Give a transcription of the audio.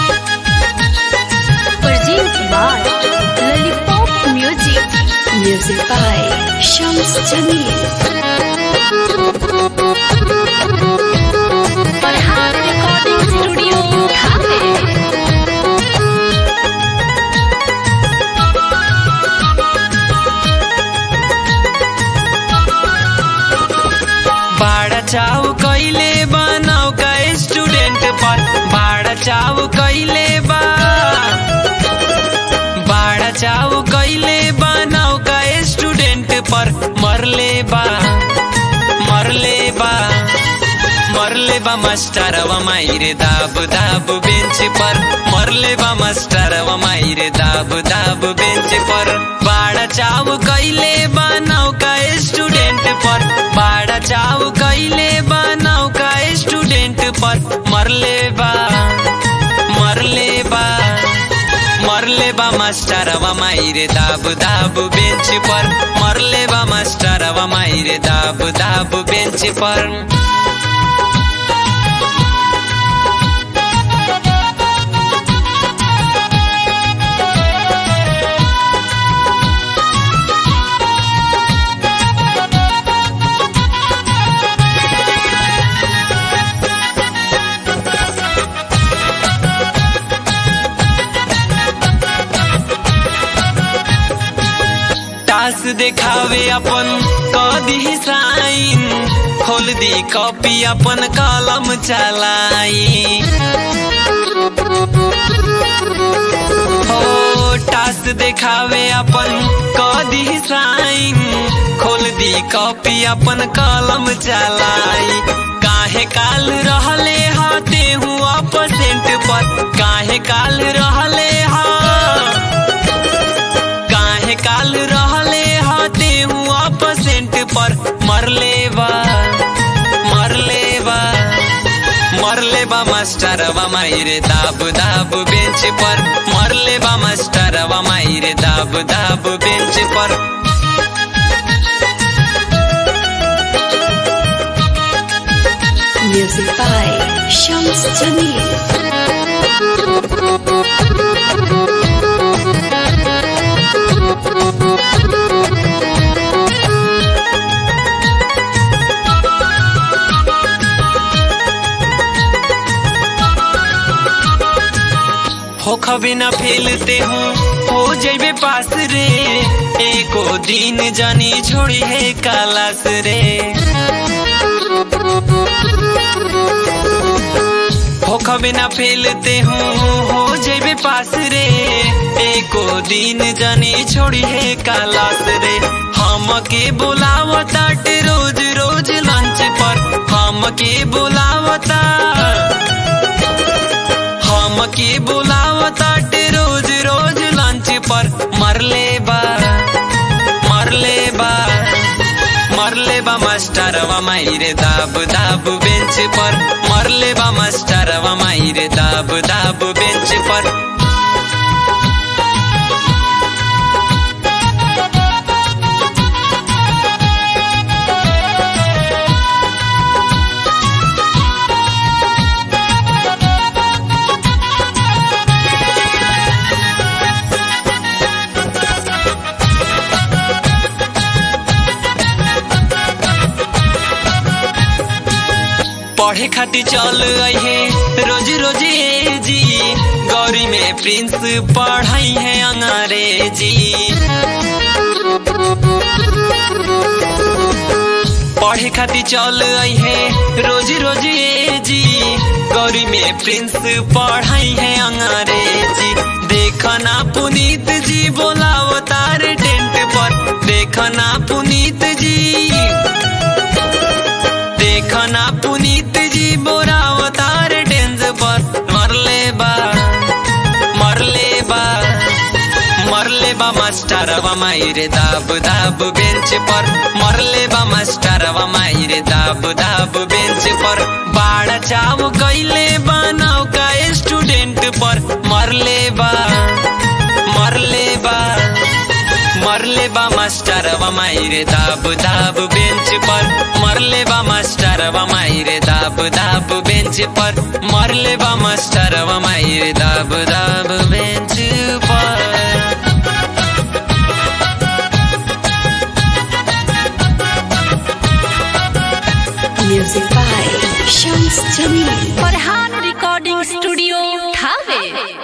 Presented by Lollipop Music. Music by Shams Jamil. Farhan Recording Studio, Dhaka. बाड़ा चाव कइले बा नौका स्टूडेंट पर बाड़ा चाव कइले बा बाड़ा चाव कइले बा नौका स्टूडेंट पर मरले बा मरले बा मरले बा मास्टरवा माइरे दाब दाब बेंच पर मरले बा मास्टरवा माइरे दाब दाब बेंच पर बाड़ा चाव कइले बा नौका स्टूडेंट पर बाड़ा चाव कइले बा नौका स्टूडेंट पर मरले बा मरले बा मरले बा मास्टरवा माइरे दाब दाब बेंच पर मरले बा मास्टरवा माइरे दाब दाब बेंच पर टास देखावे अपन कदी साइन खोल दी कॉपी अपन कलम चलाई हो टास देखावे अपन कदी साइन खोल दी कॉपी अपन कलम चलाई काहे काल रहले हाथे हुआ परसेंट पर काहे काल रहले हा काहे काल रहले हाथे हुआ परसेंट पर मरले बा मरले बा मरले बा मास्टरवा माइरे दाब दाब बेंच पर मरले बा मास्टरवा माइरे दाब दाब बेंच पर Music by Shams Jamil. हो खबे न फैलते हूँ हो जैबे पास रे एको दिन जानी छोड़ी है कालास रे हो खबे न फैलते हूँ हो जैबे पास रे एको दिन जानी छोड़ी है कालास रे हम के बुलावता रोज रोज लंच पर हम के बुलावता हम के बुलावता रोज रोज लंच पर मरले बा मरले बा मरले बा मास्टरवा माइरे दाब दाब बेंच पर मरले बा मास्टरवा माइरे दाब दाब बेंच पर पढ़े खातिर चल है रोज रोज ए जी गौरी में प्रिंस पढ़ाई है अंग्रेजी पढ़े खातिर चल है रोज रोज ए जी गौरी में प्रिंस पढ़ाई है अंग्रेजी देखना पुनीत जी बोलाव तार टेंट पर देखना पुनीत जी देखना पुनीत जी बोरावतार डेंज पर मरले बा मरले बा मरले बा मास्टरवा माइरे दाब दाब बेंच पर मरले बा मास्टरवा माइरे दाब दाब बेंच पर बाड़ा चाव कैले बा नौका स्टूडेंट पर मरले बा मरले बा मरले बा मास्टरवा माइरे दाब दाब बेंच पर मरले बा मास्टरवा माइरे दाब दाब बेंच पर मरले बा मास्टरवा माइरे दाब दाब बेंच पर Music by Shams Jamil. Farhan Recording Studio, Thave.